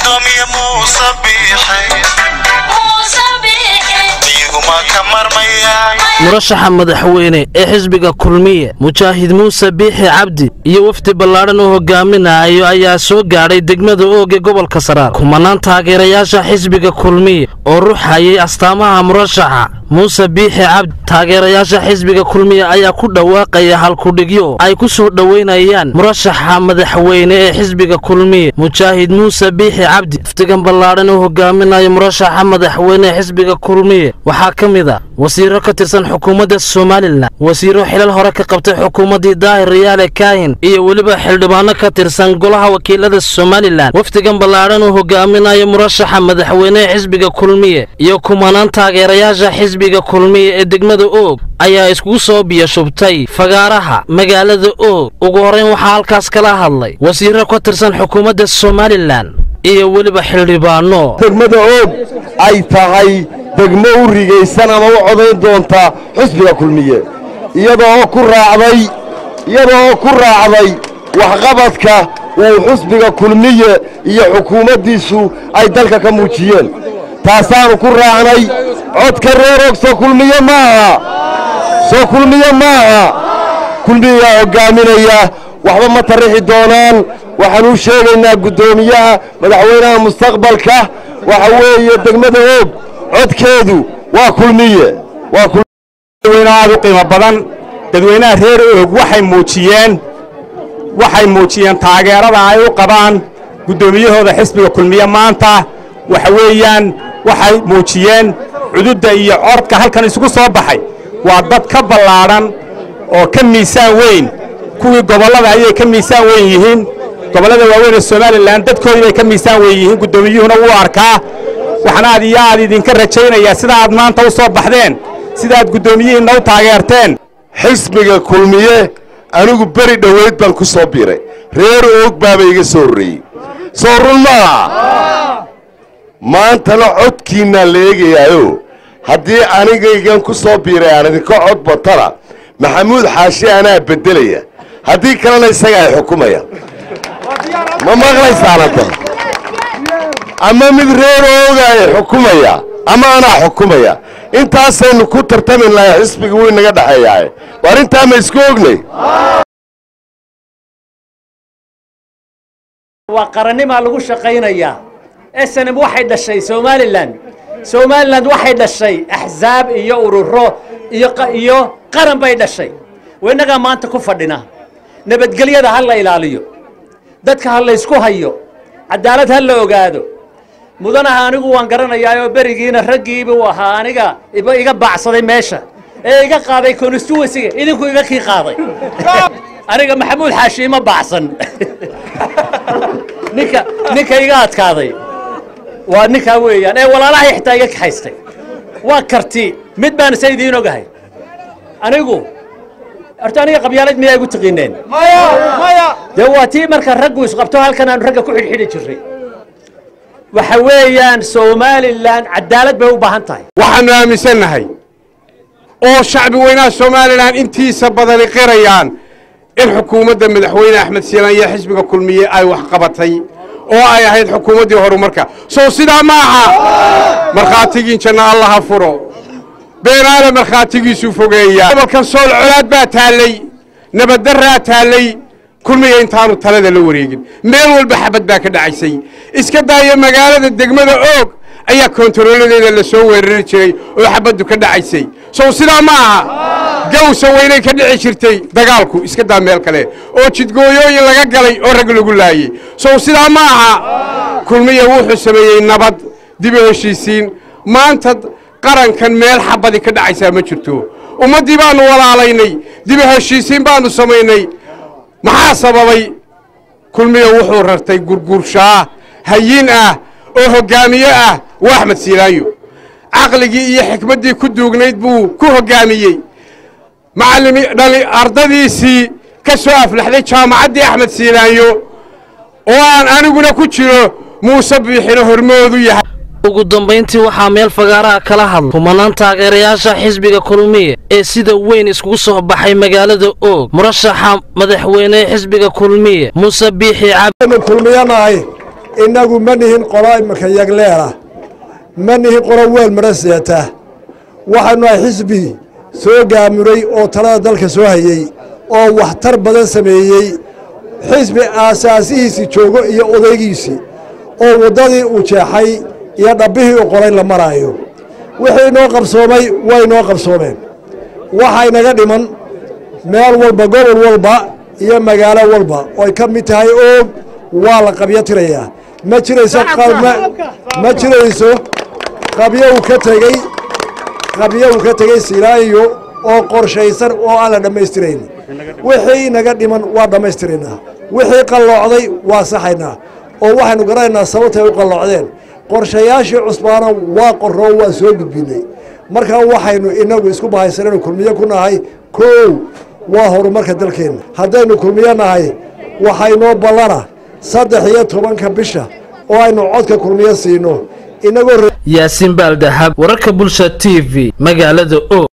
gudoomiye muuse biixay iyaguma ka marmayaan murashaxa madaxweyne ee xisbiga kulmiye mujaahid muuse biixi cabdi iyo wafdi ballaadhan uu hogaaminayo ayaa soo gaadhay degmada ooge gobolka saraar kumanaan taageerayaasha xisbiga kulmiye oo ruxayay astaamaha murashaxa muuse biixi cabdi taageerayaasha xisbiga kulmiye ayaa ku dhawaaqaya halkudhigyo ay ku soo dhoweynayaan murashaxa madaxweyne ee xisbiga kulmiye mujaahid muuse biixi cabdi wafdigan ballaadhan uu hogaaminayo murashaxa madaxweyne ee xisbiga kulmiye waxaa ka mid a wasiiro ka tirsan xukuumadda somalilan wasiiro xilal hore ka qabtay xukuumaddii daahir riyaale kaahin iyo weliba xildhibaano ka tirsan golaha wakiilada somalilan wafdigan ballaadhan uu hogaaminayo murashaxa madaxweyne ee xisbiga kulmiye iyo kumanaan taageerayaasha xisbiga kulmiye ee degmada oog ayaa iskugu soo biyashubtay fagaaraha magaalada oog ugu horrayn waxaa halkaas kala hadlay wasiiro ka tirsan xukuumadda somalilan iyo weliba xildhibaano degmada oog ay tahay degmo u rigaysan ama u codayn doonta xusbiga kulmiye iyadoo ku raacday iyadoo ku raacday waxqabadka uu xusbiga kulmiye iyo xukuumaddiisu ay dalka ka muujiyeen taasaannu ku raacnay codka reer og soo kulmiye maaha soo kulmiye maaha kulmiyaa hoggaaminaya waxba ma tarixi doonaan waxaan u sheegaynaa guddoomiyaha madaxweynaha mustaqbalka waxa weeye degmada oog codkeedu waa kulmiye waa dadweyne aad u qiimo badan dadweynaha reer oog waxay muujiyeen waxay muujiyeen taageerada ay u qabaan guddoomiyahooda xisbiga kulmiye maanta waxa weeyaan waxay muujiyeen cududda iyo codka halkan isugu soo baxay waa dad ka ballaadhan oo ka miisaan weyn kuwii gobollada ayay ka miisaan weyn yihiin gobollada waaweyn ee somalilan dadkoodii bay ka miisaan weyn yihiin guddoomiyuhuna wuu arkaa waxaan aad iyo aad idinka rajaynayaa sida aad maanta u soo baxdeen sidaaad guddoomiyihiinna u taageerteen xisbiga kulmiye anigu beri dhoweyd baan ku soo biiray reer oog baaba iga soo horreeyey soo run maaha maantana codkiinnaa la eegayaayo haddii anigaygan ku soo biiray aan idinka cod batana maxamuud xaashi anaa beddelaya haddii kalena isaga ay xukumaya ma maqlaysaan hadda ama mid reer ooga ay xukumaya ama anaa xukumaya intaasaynu ku tartami lahay xisbiga wuu inaga dhexeeyaaye waar intaa ma isku ognay waa qarannimaa lagu shaqaynayaa snm waxay dhashay somalilan somalilan waxay dhashay axzaab iyo ururo iyo iyo qaran bay dhashay innagaa maanta ku fadhina nabadgelyada ha la ilaaliyo dadka ha laysku hayo cadaalad ha la ogaado mudanaha anigu waan garanayaayoo berigiina raggiibuu ahaa aniga iga baacsaday meesha ee iga qaaday constituensiga idinku iga kii qaaday aniga maxamuud xaashi ima baacsan ninka ninka iga adkaaday waa ninkaa weeyaan ee walaalahay xitaa iga kaxaystay waa karti mid baan isa idiin ogahay anigu horta aniga qabyaalad miyaa igu taqiineen dee waa tii marka raggu isqabto halkan aanu ragga ku xidhxidhi jirray waxa weeyaan somalilan cadaalad bay u baahan tahay waxaannu aaminsannahay oo shacbi weynaha somalilan intiisa badani qirayaan in xukuumadda madaxweyne axmed siilaan iyo xisbiga kulmiye ay wax qabatay oo ay ahayd xukuumaddii horumarka sow sidaa ma aha markhaatigiin janna allaha furo beenaale markhaatigiisuu fogeeyaa gobolkan sool colaad baa taallay nabaddarraa taallay kulmiga intaanu talada la wareegin meel walba xabad baa ka dhacaysay iska daaya magaalada degmada oog ayaa kontarooladeeda la soo weerari jiray oo xabaddu ka dhacaysay sow sidaa ma aha gawsa weynay ka dhici jirtay dagaalku iska daa meel kale oo jidgooyooyin laga galay oo rag lagu laayey sow sidaa ma aha kulmiya wuxuu sameeyey nabad dib u heshiisiin maanta qarankan meel xabadi ka dhacaysaa ma jirto ummaddii baannu walaalaynay dib u heshiisiin baannu samaynay maxaa sababay kulmiya wuxuu rartay gurgurshaa hayin ah oo hoggaamiye ah waa axmed siilaayo caqligii iyo xikmaddii ku duugnayd buu ku hoggaamiyey macallimi dhali ardadiisii ka soo aflaxday jaamacaddii axmed siilaayo oo aan aniguna ku jiro muuse biixino hormoodu yahay ugu dambayntii waxaa meel fagaaraha kala hadlay kumanaan taageerayaasha xisbiga kulmiye ee sida weyn iskugu soo baxay magaalada oog murashaxa madaxweyne ee xisbiga kulmiye muuse biixi cabdi kulmiyanahay innagu ma nihin qolo imika yagleela ma nihin qolo weel mara seeta waxaanu nahay xisbi soo gaamuray oo talada dalka soo hayey oo waxtar badan sameeyey xisbi aasaasihiisii joogo iyo odaygiisii oo waddadii uu jeexay iyo dhabbihii u qoray la maraayo wixii inoo qabsoomay way inoo qabsoomeen waxaa inaga dhiman meel walba gobol walba iyo magaalo walba ooy ka mid tahay oog waa la qabyo tirayaa ma jirayso ma jirayso qabyo uu ka tegey qabyo uu ka tegey silaayo oo qorshaysan oo aan la dhammaystirayn wixii inaga dhiman waa dhammaystiraynaa wixii qalloocday waa saxaynaa oo waxaynu garanaynaa sababtay u qalloocdeen qorshayaashii cusbaana waa qorroo waa soo gudbinay markaa waxaynu inagu isku bahaysanaynu kulmiyo ku nahay kow waa horumarka dalkeenna haddaynu kulmiyo nahay waxaynoo ballana saddex iyo tobanka bisha oo aynu codka kulmiyo siino inagoo yaasiin baaldahab wararka bulsha t v magaalada o